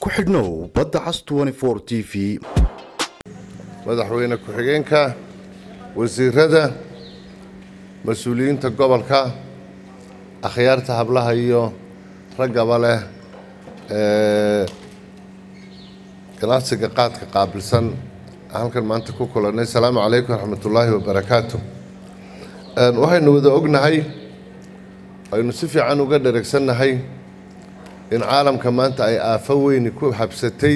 ku xidhnow badda cas t v madaxweyne ku-xigeenka wasiirada mas-uuliyiinta gobolka akhyaarta hablaha iyo raggaba leh ee ganacsiga qaadka qaabilsan halkan maanta ku kulannay asalaamu calaykum waraxmatullaahi wabarakaatu waxaynu wada ognahay aynu si fiican uga dheregsannahay in caalamka maanta ay aafo weyni ku habsatay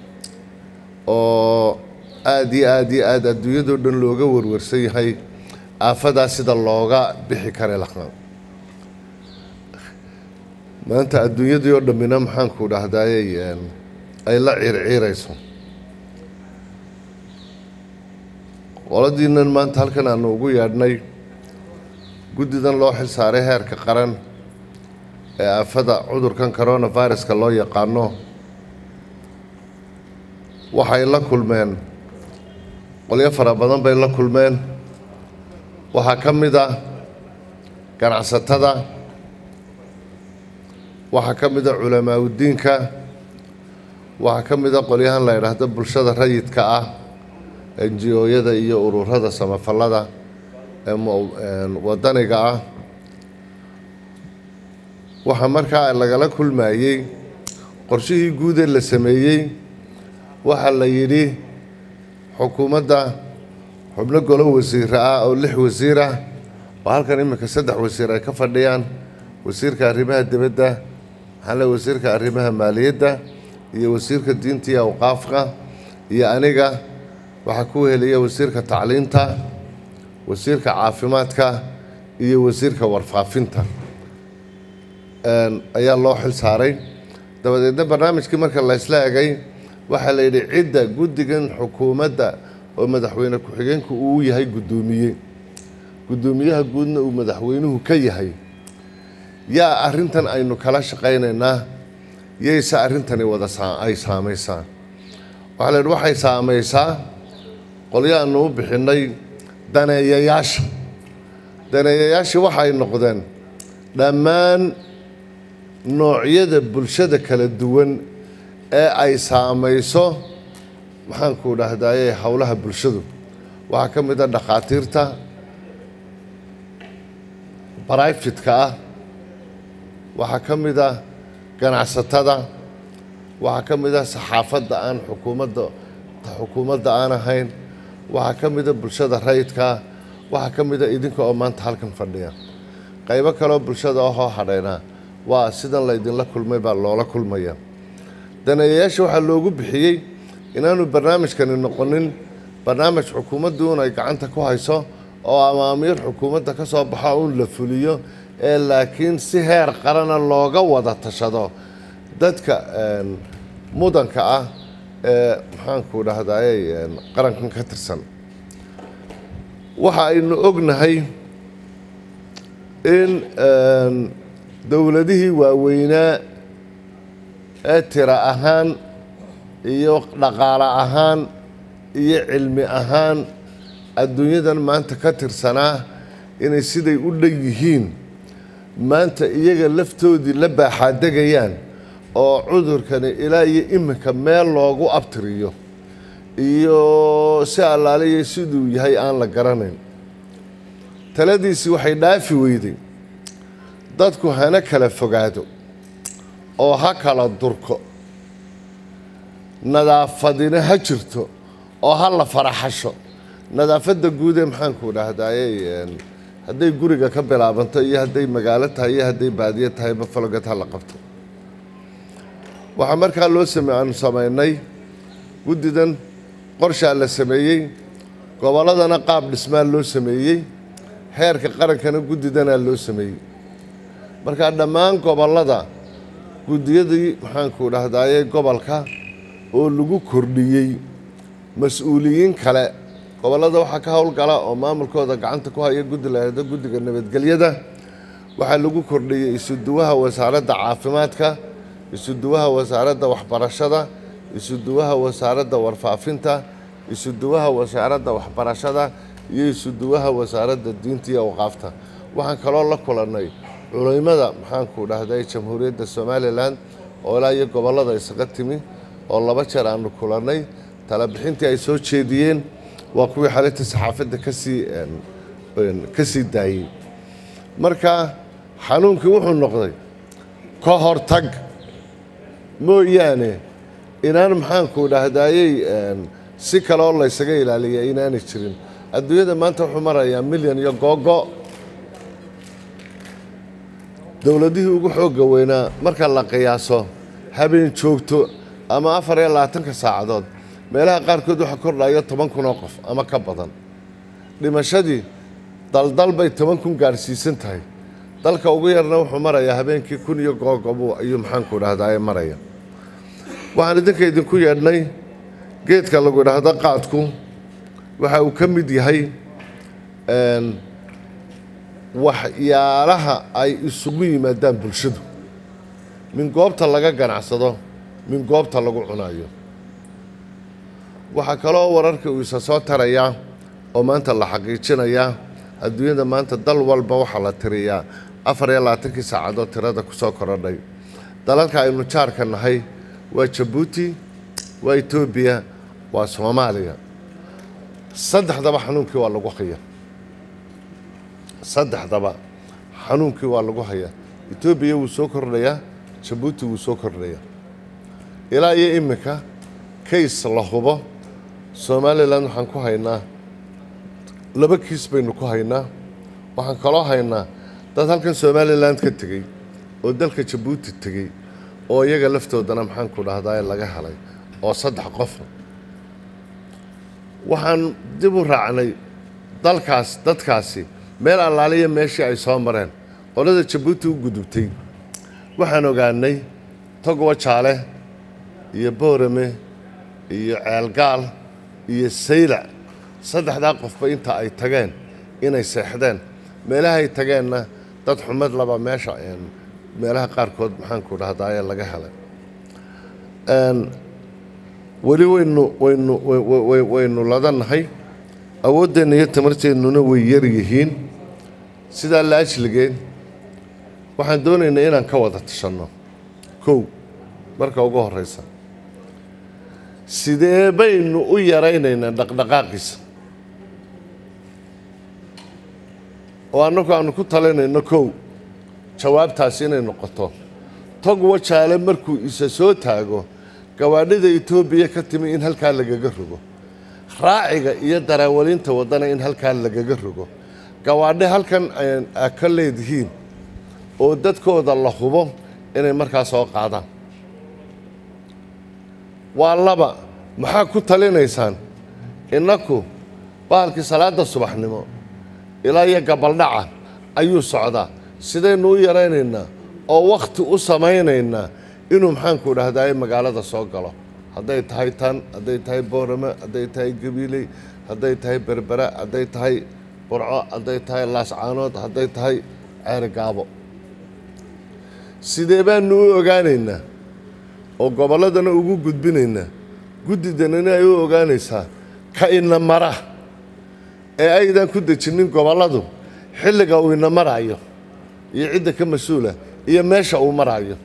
oo aad iyo aad iyo aad adduunyadoo dhan looga warwarsan yahay aafadaa sida looga bixi kara lahaa maanta adduunyadii oo dhammina maxaanku dhahdaayey ay la ciirciirayso qoladiinan maanta halkan aanu ugu yeedhnay guddidan loo xil saaray heerka qaran ee aafada cudurkan coronaviruska loo yaqaano waxay la kulmeen qolyo fara badan bay la kulmeen waxaa ka mid ah ganacsatada waxaa ka mid a culamaaudiinka waxaa ka mid a qolyahan la yidhaahdo bulshada rayidka ah enji-ooyada iyo ururada samafallada ee wadaniga ah waxaa markaa lagala kulmayey qorshihii guudee la sameeyey waxaa la yidhi xukuumadda xubno golo wasiira ah oo lix wasiir ah oo halkan iminka saddex wasiir ay ka fadhiyaan wasiirka arrimaha dibadda maxaale wasiirka arrimaha maaliyadda iyo wasiirka diinta iyo awqaafka iyo aniga waxaa ku heliya wasiirka tacliinta wasiirka caafimaadka iyo wasiirka warfaafinta ayaa loo xil saaray dabadeedna barnaamijkii marka la ysla egay waxaa la yidhi cidda guddigan xukuumadda oo madaxweyne ku-xigeenku uu yahay guddoomiye guddoomiyaha guudna uu madaxweynuhu ka yahay yaa arrintan aynu kala shaqaynaynaa yayse arrintani wada ay saamaysaa waxaa la yidhi waxay saamaysaa qolyaanu u bixinnay daneeyayaasha daneeyayaashii waxay noqdeen dhammaan noocyada bulshada kala duwan ee ay saamayso maxaanku dhahdaye howlaha bulshadu waxaa ka mid a dhakhaatiirta barayfitka ah waxaa ka mid a ganacsatada waxaa ka mid a saxaafadda aan xukuumadda xukuumadda aan ahayn waxaa ka mid a bulshada rayidkaa waxaa ka mid a idinka oo maanta halkan fadhiya qaybo kaleoo bulshada ahoo hadhaynaa waa sidan laydinla kulmay baa loola kulmaya daneeyayaasha waxaa loogu bixiyey inaanu barnaamijkani noqonin barnaamij xukuumaddu un ay gacanta ku hayso oo amaamiir xukuumadda ka soo baxo uun la fuliyo ee laakiin si heer qarana looga wada tashado dadka mudanka ah ee maxaanku dhahdaayey qarankan ka tirsan waxa aynu ognahay in dowladihii waaweynaa ee tira ahaan iyo dhaqaale ahaan iyo cilmi ahaan adduunyadan maanta ka tirsanaa inay siday u dhan yihiin maanta iyaga laftoodii la baaxaadegayaan oo cudurkani ilaa iyo iminka meel loogu abtiriyo iyo si allaaliya siduu yahay aan la garanayn taladiisii waxay dhaafi weyday dadku hana kala fogaado oo ha kala durko nadaafadina ha jirto oo ha la faraxasho nadaafadda guud ee maxaanku dhahdaayey hadday guriga ka bilaabanto iyo hadday magaalo tahay iyo hadday baadiyo tahay bafalogad ha la qabto waxaa markaa loo same aanu samaynay guddidan qorshaa la sameeyey gobolladana qaab dhismaa loo sameeyey heerka qarankana guddidanaa loo sameeyey markaa dhammaan gobollada guddiyadii maxaanku dhahdaaye gobolka oo lagu kordhiyey mas-uuliyiin kale gobollada waxaa ka howlgala oo maamulkooda gacanta ku haya guddi la yahdo guddiga nabadgelyada waxaa lagu kordhiyey isuduwaha wasaaradda caafimaadka isuduwaha wasaaradda waxbarashada isuduwaha wasaaradda warfaafinta isuduwaha wasaaradda waxbarashada iyo isuduwaha wasaaradda diinta iyo awqaafta waxaan kaloo la kulannay culimada maxaanku dhahday jamhuuriyadda somalilan oo ilaa iyo gobollada isaga timi oo laba jeer aanu kulannay talabixintii ay soo jeediyeen waa kuwii xalinta saxaafadda kasii ka sii daayey marka xanuunkii wuxuu noqday ka hortag mooyaane inaan maxaanku dhahdaayey si kale oo laysaga ilaaliya inaanay jirin adduunyada maanta wuxuu marayaa milyan iyo googo dowladihii ugu xoogga weynaa marka la qiyaaso habeen joogto ama afar iyo labaatanka saacadood meelaha qaarkood waxaa kordhaya toban kun oo qof ama ka badan dhimashadii daldal bay toban kun gaadhsiisan tahay dalka ugu yarna wuxuu marayaa habeenkii kun iyo googobu ayuu maxaanku dhahdaye maraya waxaan idinka idinku yeedhnay geedka lagu idhaahdo qaadku waxa uu ka mid yahay waxyaalaha ay isugu yimaadaan bulshadu min goobta laga ganacsado min goobta lagu cunayo waxaa kaloo wararka uu isa soo tarayaa oo maanta la xaqiijinayaa adduunyada maanta dal walba waxaa la tiriyaa afar iyo labaatankii saacadood tirada ku soo korodhay dalalka aynu jaarka nahay waa jabuuti waa etoobiya waa soomaaliya saddexdaba xanuunkii waa lagu haya saddexdaba xanuunkii waa lagu hayaa etoobiya wuu soo kordhayaa jabuuti wuu soo kordhayaa ilaa iyo iminka kays la hubo somalilan waxaan ku haynaa laba kiis baynu ku haynaa waxaan kaloo haynaa dad halkan somalilan ka tegey oo dalka jabuuti tegey oo iyaga laftoodana maxaanku dhahdaa laga helay oo saddex qofa waxaan dib u raacnay dalkaas dadkaasi meel allaaliya meeshii ay soo mareen qolada jabuuti u gudubtay waxaan ogaanay togowa jaale iyo boorame iyo ceelgaal iyo saylac saddexdaa qofba inta ay tageen inay seexdeen meelahay tageenna dad xumad laba meesha meelaha qaarkood maxaanku dhahdaye laga helay weli waynu waynu waynu ladanahay awooddeenna iyo tamarteennuna way yar yihiin sidaa la ajligeen waxaan doonaynaa inaan ka wada tashanno kow marka ugu horreysa sidee baynu u yaraynaynaa dhaqdhaqaaqiisa oo annagu aanu ku talinayno kow jawaabtaasi inay noqoto tog wajaale markuu isa soo taago gawaadhida etoobiya ka timi in halkaa lagaga rogo raaciga iyo daraawalinta waddana in halkaa lagaga rogo gawaadhe halkan a ka leedihiin oo dadkooda la hubo inay markaa soo qaadaan waa laba maxaa ku talinaysaan innaku bahalkii salaadda subaxnimo ilaa iyo gabaldhaca ayuu socdaa sidaynu u yaraynaynaa oo wakhti u samaynaynaa inuu maxaanku dhahdaye magaalada soo galo hadday tahay tan hadday tahay boorame hadday tahay gabiiley hadday tahay berbera hadday tahay burco hadday tahay laascaanood hadday tahay ceerigaabo sidee baanu u ogaanaynaa oo gobolladana ugu gudbinaynaa guddidanana ay u ogaanaysaa ka ina mara ee aydan ku dejinin gobolladu xilliga uu ina maraayo iyo cidda ka mas-uula iyo meesha uu maraayo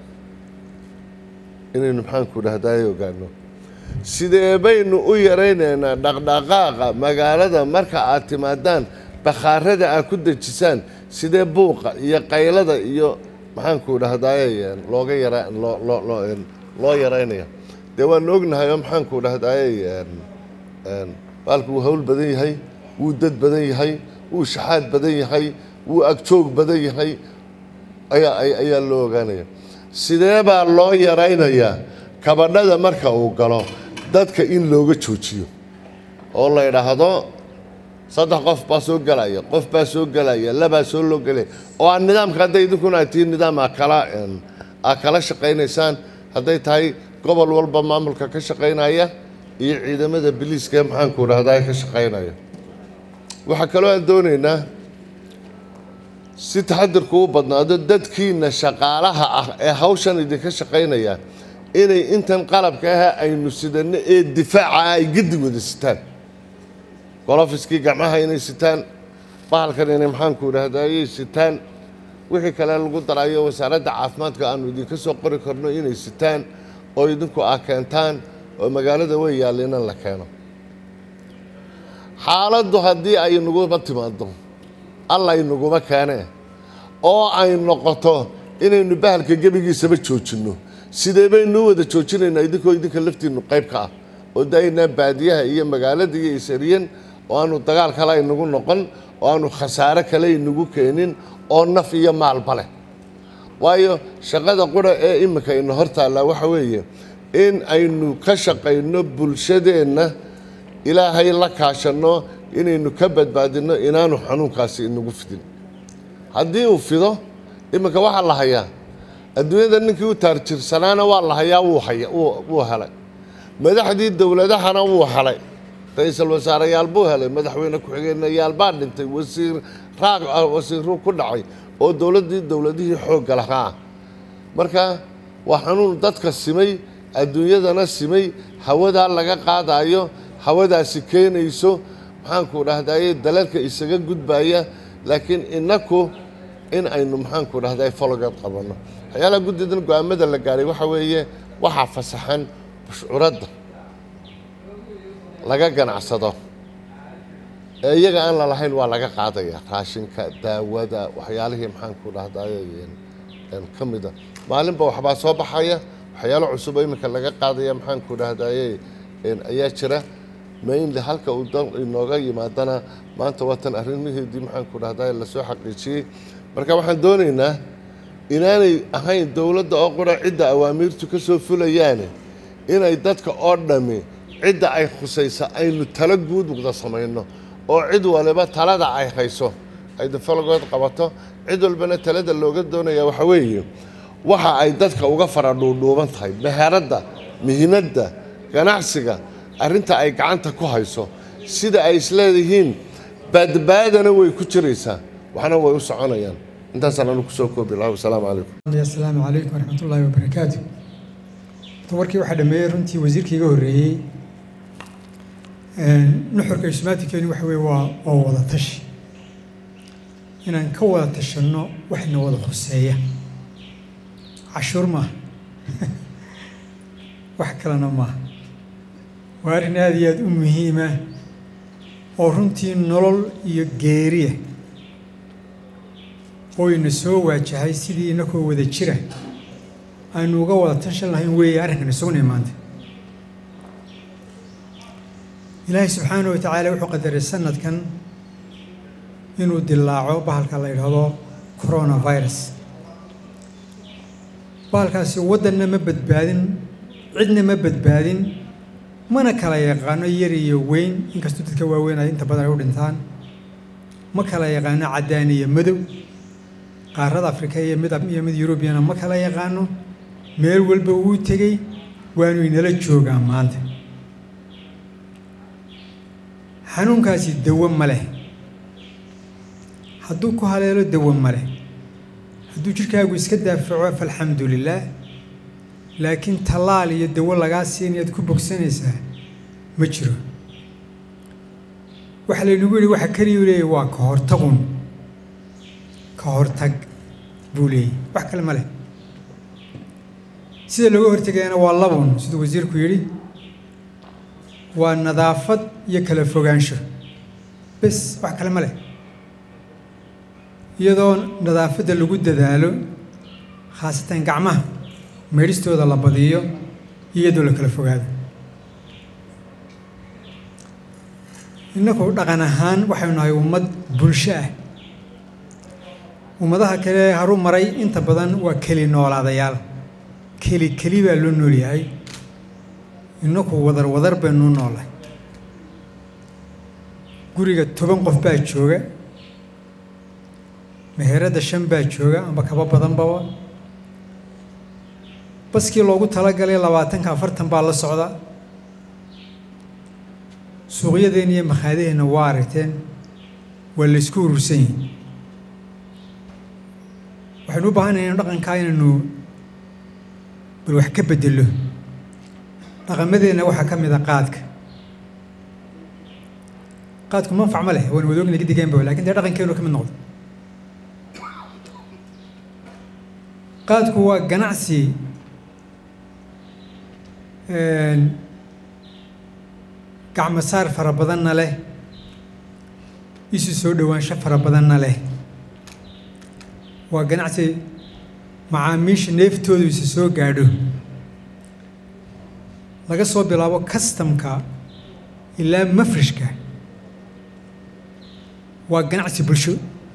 inaynu maxaanku dhahdaye ogaano sidee baynu u yaraynaynaa dhaqdhaqaaqa magaalada marka aad timaadaan bakhaarada aad ku dejisaan sidee buuqa iyo qaylada iyo maxaanku dhahdaye looga yara loo yaraynaya dee waanu ognahay oo maxaanku dhahdaye baalku wuu hawl badan yahay wuu dad badan yahay wuu shaxaad badan yahay wuu agjoog badan yahay ayaa loo ogaanaya sidee baa loo yaraynayaa kabadhada marka uu galo dadka in looga joojiyo oo la idhaahdo saddex qof baa soo gelaya qof baa soo gelaya labaa soo loo gelaya oo aan nidaamka hadday idinkuna ay tihiin nidaam aa kala aa kala shaqaynaysaan hadday tahay gobol walba maamulka ka shaqaynaya iyo ciidamada biliiska maxaanku dhahdaa ka shaqaynaya waxaa kaloo aan doonaynaa si taxadirku u badnaado dadkiina shaqaalaha ah ee hawshan idinka shaqaynaya inay intan qalabka ah aynu sidanno ee difaaca ay gedi wada sitaan golofiskii gacmaha inay sitaan bahalkan inay maxaanku idhahdayay sitaan wixii kale lagu darayo wasaaradda caafimaadka aanu idinka soo qori karno inay sitaan oo idinku aa keentaan oo magaalada way yaallinan la keeno xaaladdu haddii ay naguma timaado alla inaguma keenee oo ay noqoto inaynu bahalka gebigiisaba joojinno sidee baynu u wada joojinaynaa idinkoo idinka laftiinnu qayb ka ah oo daaynaa baadiyaha iyo magaalada iyo isariyan oo aanu dagaal kale inagu noqon oo aanu khasaare kale inagu keenin oo naf iyo maalba leh waayo shaqada qura ee iminka ina hor taallaa waxa weeye in aynu ka shaqayno bulshadeenna ilaahay la kaashanno inaynu ka badbaadinno inaanu xanuunkaasi inagu fidin haddii uu fido iminka waxaa la hayaa adduunyada ninkii u taarjirsanaana waa la hayaa wuu haya wuu helay madaxdii dowladahana wuu helay ra-iisul wasaareyaal buu helay madaxweyne ku-xigeenayaal baa dhintay wasiir raaq wasiiruu ku dhacay oo dowladdii dowladihii xoogga lahaa marka waa xanuun dadka simay adduunyadana simay hawadaa laga qaadayo hawadaasi keenayso maxaanku dhahdaye dalalka isaga gudbaya laakiin inaku in aynu maxaanku dhahday fologeed qabanno waxyaalaha guddidan go-aamada la gaadhay waxa weeye waxaa fasaxan bushcuradda laga ganacsado ee iyaga aan la lahayn waa laga qaadaya raashinka daawada waxyaalihii maxaanku dhahdaye ka mida maalinba waxbaa soo baxaya waxyaalo cusub oo iminka laga qaadaya maxaanku dhahdaye ayaa jira mainly halka uu inooga yimaadana maanta waatan arrimaheedii maxaanku dhahdaye lasoo xaqiijiyey marka waxaan doonaynaa inaanay ahayn dowladda oo qura cidda awaamiirtu ka soo fulayaane inay dadka oo dhammi cidda ay khusaysa aynu talo guud wada samayno oo cid waliba talada ay hayso ay dafalogood qabato cid walbana talada looga doonaya waxa weeye waxa ay dadka uga fara dhuudhuuban tahay meheradda mihinadda ganacsiga arrinta ay gacanta ku hayso sida ay isleedihiin badbaadana way ku jiraysaa waxna way u soconayaan intaasaan anu kusoo koobi laha wasalaamu calaykum asalaamu calaykum waraxmatullaahi wabarakaatu warkii waxaa dhameeyey runtii wasiirkii iga horreeyey nuxurka ismaatikeenu waxa weye waa waa wada tashi inaan ka wada tashanno waxna wada khuseeya cashuur maaha wax kalena maaha waa arrin aada iyo aada u muhiima oo runtii nolol iyo geeriya oo ina soo waajahay sidii inakoo wada jira aynu uga wada tashan lahayn weeye arrinkan isuguna imaantay ilaahay subxaana wa tacaala wuxuu qadaray sanadkan inuu dilaaco bahalka la yidhaahdo coronavirus bahalkaasi waddanna ma badbaadin cidna ma badbaadin mana kala yaqaano yar iyo weyn inkastoo dadka waaweyn ay inta badan ay u dhintaan ma kala yaqaano caddaan iyo madow qaarada afrika iyo mid iyo mid yurubiyana ma kala yaqaano meel walba wuu tegey waanu inala joogaa maanta xanuunkaasi dawo ma leh hadduu ku haleelo dawo ma leh hadduu jidhkaagu iska daafaco falxamdu lilaah laakiin tallaal iyo dawo lagaa siinayaad ku bogsanaysaa ma jiro waxaa laynagu yidhi waxa keliyu leeyahy waa ka hortagun ka hortag buu leeyahy wax kale ma leh sida looga hortegayana waa labun siduu wasiirku yidhi waa nadaafad iyo kala fogaansho bes wax kale ma leh iyadoo nadaafadda lagu dadaalo khaasatan gacmaha meedhistooda la badiyo iyadoo la kala fogaado innaku dhaqan ahaan waxaynu nahay ummad bulsho ah ummadaha kale haru maray inta badan waa keli noolaadayaal keli keli baa loo nool yahay innaku wadar wadar baynu noolahay guriga toban qof baa jooga meheradda shan baa jooga amba kaba badanbaba baskii loogu talagalay labaatanka afartan baa la socda suuqyadeenna iyo makhaadaheenna waa aragteen waa laysku urursan yihin waxaynu u baahanahay inu dhaqankaa inaynu bal wax ka bedelo dhaqamadeenna waxaa ka mid a qaadka qaadku manfac ma leh waan wadoogna gidigeenba lakin dee dhaqankeenu ka mid noqdo qaadku waa ganacsi gacmo saar fara badanna leh isu soo dhowaansho fara badanna leh waa ganacsi macaamiisha neeftoodu isu soo gaadho laga soo bilaabo kastamka ilaa mafrishka waa ganacsi bulsho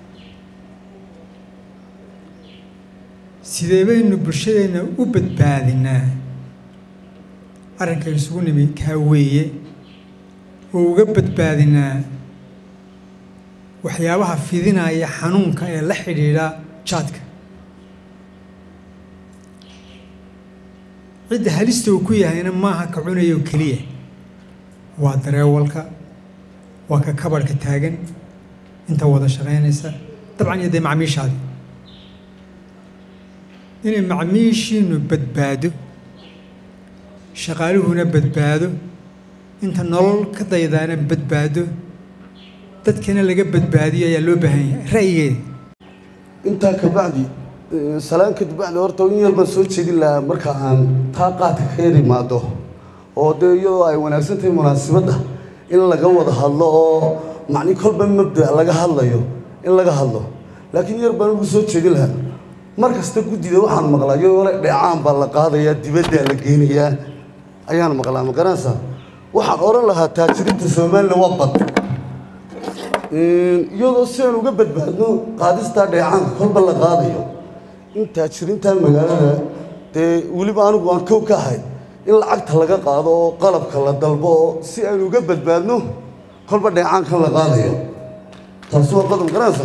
sidee baynu bulshadeenna u badbaadinaa arrinka isugu nimi kaa weeye oo uga badbaadinaa waxyaabaha fidinaya xanuunka ee la xidhiidha jaadka cidda halista uu ku yahayna maaha ka cunaya oo keliya waa dareewalka waa ka kabarhka taagan inta wada shaqaynaysa dabcan iyo dee macmiishaadi inay macmiishiinu badbaado shaqaaluhuna badbaado inta nolol ka daydaana badbaado dadkana laga badbaadiyo ayaa loo baahan yahay ra'yigeeda intaa kabacdi salaan kadib bacdi horta in yar baan soo jeedin lahaa marka aan taa qaadka ka yar imaado oo dee iyadoo ay wanaagsan tahay munaasibadda in laga wada hadlo oo macni kolba mabda laga hadlayo in laga hadlo laakiin yar baan ugu soo jeedin lahaa mar kasta guddida waxaan maqlaa iyadoo le dheecaan baa la qaadayaa dibaddaa la geynayaa ayaan maqlaa ma garanaysaa waxaan odhan lahaa taajiriinta somalilan waa bad iyadoo si aan uga badbaadno qaadistaa dheecaanka kolba la qaadayo in taajiriintan magaalada dee weliba anigu aan kow ka ahay in lacagta laga qaado oo qalabka la dalbo oo si aan uga badbaadno kolba dheecaankan la qaadayo taasi waa qodob garanaysa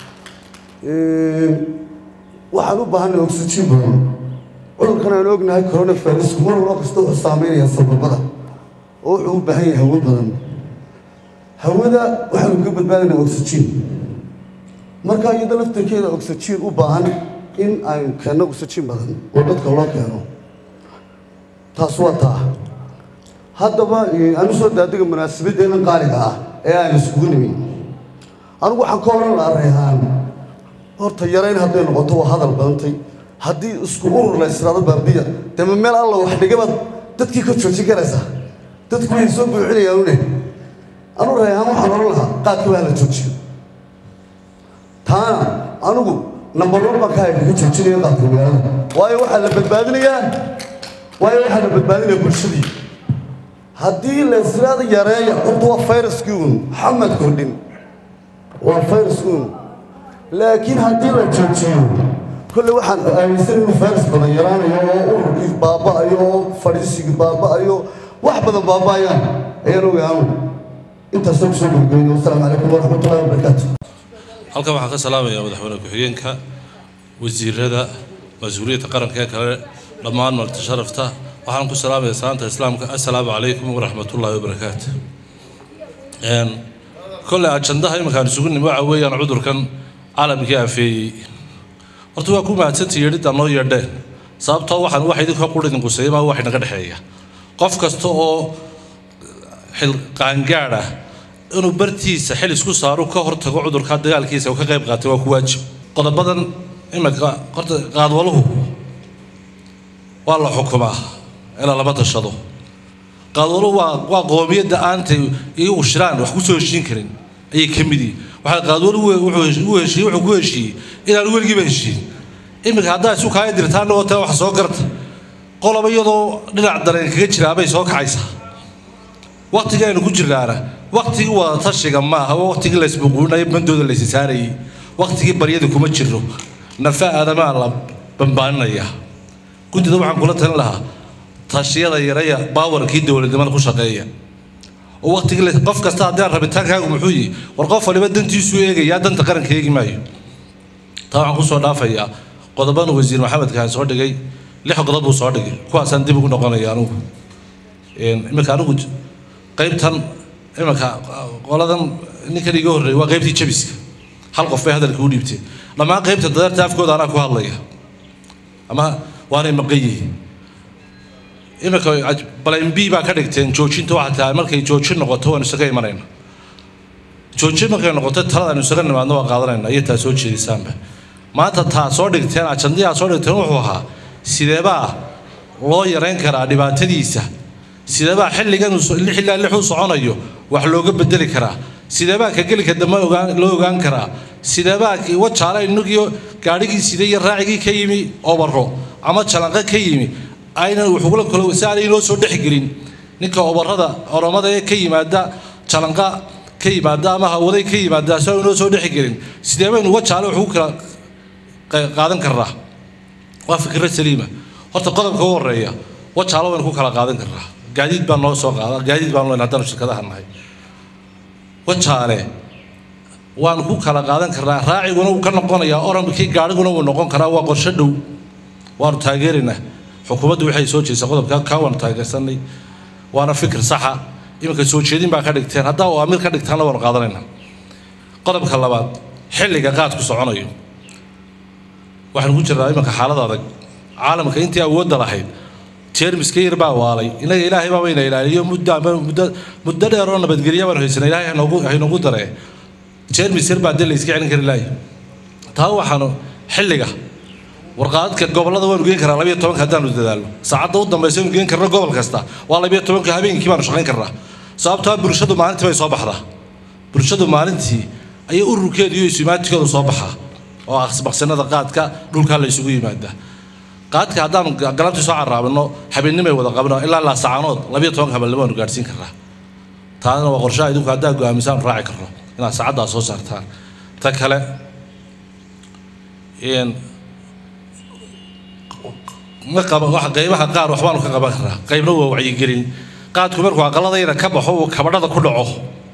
waxaan u baahanay oxygen badan cudurkan aan ognahay coronavirus mar walba kasta wuxuu saameynaya sababada oo wuxuu u baahan yahay hawo badan hawada waxaanu ka badbaadinaa oxygen marka iyada laftarkeeda oxygen u baahan in aynu keenno oxygen badan oo dadka loo keeno taas waa taa haddaba aanu soo daadiga munaasabaddeena qaaliga ah ee aan iskugu nimi anigu waxaan ka oran lahaa reehaan horta yarayn hadday noqoto waa hadal badantay haddii isku urur la israado baabiya dee ma meel alla wax dhigabaad dadkii ka joojin karaysaa dadku way soo buuxinayaan une anu reehaan waxaan oran lahaa qaadka baa la joojiyo taana anigu number one baan ka hayka ka joojinaya qaadka magaalada waayo waxaa la badbaadinayaa waayo waxaa la badbaadinaya bulshadii haddii la israada yareeya horta waa fayraskii uun maxamed kordhin waa fayraskii uun laakiin haddii la joojiyo kolle waxaan aaminsan inuu fayras badan yaraanayo oo ururkii baaba'ayo oo fadhiisigii baaba'ayo wax badan baaba'ayaan ayaan ogaanu intaasoo kusoo gurgeyno wasalaamu calaykum waraxmatullahi wabarakaatu halkan waxaan ka salaamayaa madaxweyne ku-xigeenka wasiirada mas-uuliyadda qaranka ee kale dhammaan marti sharafta waxaan ku salaamaya salaanta islaamka assalaamu calaykum waraxmatullaahi wabarakaatu kolle ajandaha iminkaan isugu nimi waxa weeyaan cudurkan caalamkii afeeyey horta waa ku mahadsantii yeedhidda noo yeedheen sababtoo waxaan wax idinka qur idin quseeya maa wax inaga dhexeeya qof kasta oo xil qaangaad ah inuu bartiisa xil isku saaro ka hortago cudurka dagaalkiisa oo ka qayb qaatay waa ku waajib qodobadan iminka horta qaadwaluhu waa la xukumaa inaan lama tashado qaadwaluhu waa waa qoomiyadda aantay iyagu shiraan wax ku soo heshiin karin ayay ka mid yihiin waxaa qaadwaluhu wuxuu heshiiyey wuxuu ku heshiiyey inaan weligiiba heshiin iminka haddaa isu kaaya dirtaan oo taa wax soo garta qoloba iyadoo dhinac dareen kaga jiraabay soo kacaysaa waqtiga aynu ku jirnaana waqtigii wada tashiga maaha waa waqtigii laysbuquunayo bandooda laysi saarayay waqtigii baryada kuma jiro nafa aadamaa la bambaaninaya guddida waxaan kula talin lahaa tashiyada yaraya baawarkii dowladnimada ku shaqeeya oo waqtigii qof kasta haddii aan rabitaankaagu muxuu yihi war qof waliba dantiisuu eegayaa danta qaranka eegi maayo taa waxaan kusoo dhaafayaa qodoban wasiir maxamed kaan soo dhigay lix qodob buu soo dhigay kuwaasaan dib ugu noqonaya anugu iminka anigu qaybtan iminka qoladan ninkan iga horreeyay waa qaybtii jabiska hal qof bay hadalka u dhiibteen dhammaan qaybta dadarta afkooda anaa ku hadlaya ama waanay maqan yihiin iminka balayn b baa ka dhigteen joojinta waxaa tahay markay joojin noqoto waanu isaga imanayna joojin markay noqoto talada aynu isaga nimaadno waa qaadanayna iyo taa soo jeedisaanba maanta taa soo dhigteen ajandiyaa soo dhigteen wuxuu ahaa sideebaa loo yarayn karaa dhibaatadiisa sidebaa xilligan xilligaa lixuu soconayo wax looga bedeli karaa sidebaa ka gelika dambe ogaan loo ogaan karaa sidebaa wajaale inagiyo gaadhigii sida iyo raacigii ka yimi obaro ama jalanqo ka yimi aynan wuxugula kalo si aanay inoo soo dhexgelin ninka obarada oromada ee ka yimaada jalanqa ka yimaada ama hawaday ka yimaada si aan inoo soo dhexgelin sidee baynu wajaale wax ugu kala qaadan karnaa waa fikra saliima horta qodobka u horeeya wajaalo waynu ku kala qaadan karnaa gaadiid baan noo soo qaada gaadiid baan leyn haddanu shirkadaha nahay wajaale waanu ku kala qaadan karnaa raaciguna wuu ka noqonayaa oramkii gaadhiguna wuu noqon karaa waa qorshe dhow waanu taageeraynaa xukuumaddu waxay soo jeedisay qodobka kaa waanu taageersanay waana fikir saxa iminka soo jeedin baa ka dhigteen haddaa oo amir ka dhigtaanna waanu qaadanaynaa qodobka labaad xilliga qaadku soconayo waxaanu ku jirnaa iminka xaalad adag caalamka intii awoodda lahayd jeermiska yar baa waalay inaga ilaahay baa bayna ilaaliyo muddo muddo muddo dheer oo nabadgelya baanu haysanay ilaahay hanoogu haynoogu daree jeermis yar baa dee la iska celin kari lahay taa waxaanu xilliga warqaadka gobollada waanu geen karaa labiyo tobanka haddaanu dadaalno saacadda u dambaysa aynu geen karno gobol kasta waa labiyo tobanka habeenkii baanu shaqayn karnaa sababtoo bulshadu maalintii bay soo baxdaa bulshadu maalintii ayay ururkeedu iyo isumaatikeedu soo baxaa oo aqsbaqsanada qaadka dhulkaa la isugu yimaadaa qaadka haddaanu galabtii soo caraabino habeennimay wada qabno ilaa laasacaanood labiyo tobanka habeenimo aanu gaadhsiin karnaa taana waa qorshaha idinku haddaa go'aamisaan raaci karno inaad saacaddaa soo saartaan ta kale ma qaba wax qaybaha qaar waxbaanu ka qaban karnaa qaybna waa wacyigelin qaadku markuu aqaladayna ka baxo uu kabadhada ku dhaco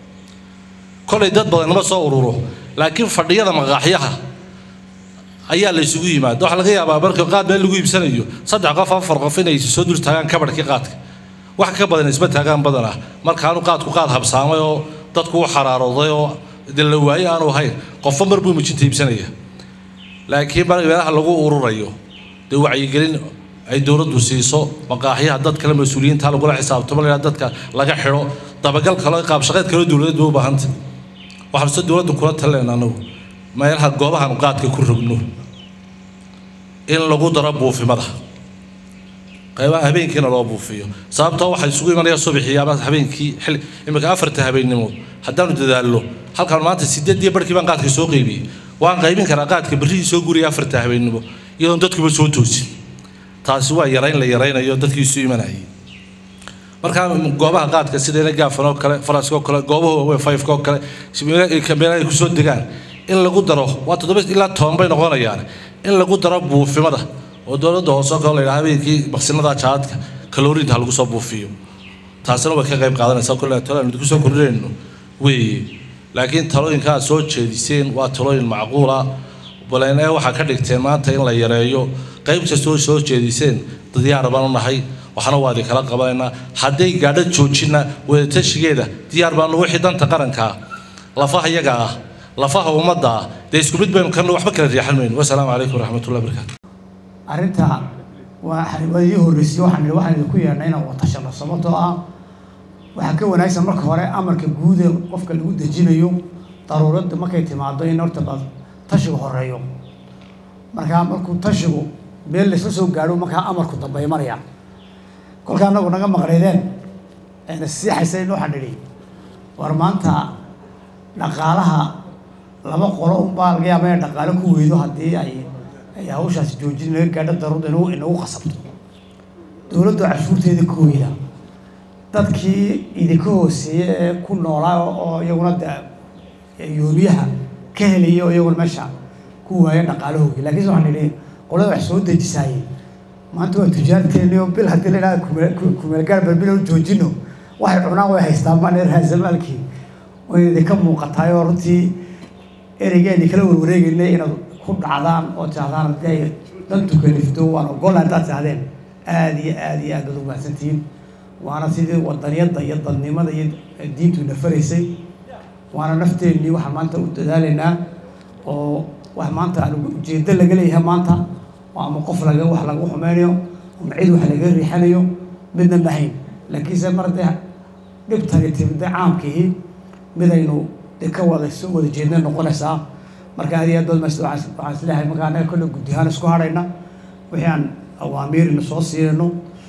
kolay dad badan nama soo ururo laakiin fadhiyada maqaaxyaha ayaa la isugu yimaada waxaa laga yaabaa marka qaad meel lagu iibsanayo saddex qof afar qof inay soo dul taagaan kabadhkii qaadka wax ka badan isma taagaan badanah markaanu qaadku qaad habsaamay oo dadku u xaraarooday oo de la waaye aanu ahayn qofba mar buu mijinta iibsanaya laakiin meelaha lagu ururayo dee wacyigelin ay dowladdu siiso maqaaxyaha dad kale mas-uuliyiinta lagula xisaabtamo la dadka laga xidho dabagal kale qaab shaqeed kale dowladeed bay u baahantay waxaanu se dowladda kula talinayna anagu meelaha goobahan qaadka ku rogno in lagu daro buufimada qaybaha habeenkiina loo buufiyo sababtoo waxaa isugu imanaya subaxii ama habeenkii xilli iminka afarta habeennimo haddaanu dadaallo halkaan maanta sideedii barhkii baan qaadka soo qaybiyey waan qaybin karaa qaadka berrihii soo guriyay afarta habeennimo iyadoon dadkuba soo toosin taasi waa yarayn la yaraynayo dadkii isu imanayay markaa goobaha qaadka sida ina gaafan oo kale faraska oo kale goobaha waaweyn fayfka oo kale meelaha ay kusoo degaan in lagu daro waa toddoba ilaa toban bay noqonayaan in lagu daro buufimada oo dowladda hoose oo kale la yidhaha habeenkii baksinada jaadka kaloriinta ha lagu soo buufiyo taasina way ka qayb qaadanaysaa kolle talo aan idinku soo kordhinayno weeye laakiin talooyinka aad soo jeediseen waa talooyin macquula baleen ee waxaa ka dhigteen maanta in la yareeyo qayb kastoo soo jeediseen diyaar baan u nahay waxna waa idinkala qabanaynaa hadday gaadho joojina wadatashigeeda diyaar baanu wixii danta qaranka ah lafaha iyaga ah lafaha ummadda ah dee isku mid baynu kana waxba kala riixan mayno wasalaamu calaykum waraxmatullahi barakaatu arrinta waa xarimadii horreysay waxaan idhi waxaan idinku yeedhnay inaan watashano sababtoo ah waxaa ka wanaagsan marka hore amarka guud ee qofka lagu dejinayo daruuradda markay timaado in horta bal tashigu horeeyo markaa markuu tashigu meel laysla soo gaadho markaa amarku dambe imanaya kolka anagu naga maqnaydeen ayna siixaysayn waxaan idhi war maanta dhaqaalaha laba qolo unbaa laga yaaba inay dhaqaalo ku weydo haddii ay ay hawshaasi joojin laga gaadho daruurda inagu inagu qasabto dowladdu cashuurteeda ka weyda dadkii idinka hooseeya ee ku noolaa oo iyaguna de yoomiyaha ka helaya oo iyaguna meesha ku waaya dhaqaalahoogi laakiinse waxaan idhi qolada wax soo dejisaayey maanta waa tujaarteeni oo bil haddii la idhaha kumeelgaar balbil u joojino waxay cunaan way haystaan baan raasamaalkii way idinka muuqataay oo runtii ereygeeni kala warwareegaynay inaad ku dhacdaan oo tirahdaan haddii ay dantu kalifto waan ogolla haddaad tirahdeen aada iyo aada iyo aad baad ugu mahadsantihiin waana sidii wadaniyadda iyo dadnimada iyo diintu nafaraysay waana nafteennii waxaan maanta u dadaalaynaa oo wax maanta aan ujeedo laga leeyahay maanta oo ama qof laga wax lagu xumeynayo ama cid wax laga riixanayo midna mahayn laakiinse mar dee dhibtani timida caamkii midaynu de ka wada soo wada jeedna noqonaysaa marka aad iyo aad baad mas waxaan isleeyahay marka annaga kolle guddi ahaan isku hadhayna wixii aan awaamiirina soo siinayno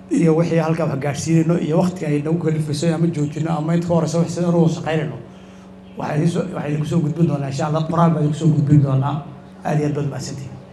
iyo wixii halkaa wax gaadhsiinayno iyo waktiga ay nagu kalifayso ama joojino ama inta ka horeysa wax sida anu shaqaynayno waxay idiin soo- waxay idinku soo gudbin doonaa insha allah qoraal baa idinku soo gudbin doonaa aad iyo aad baad mahadsantihin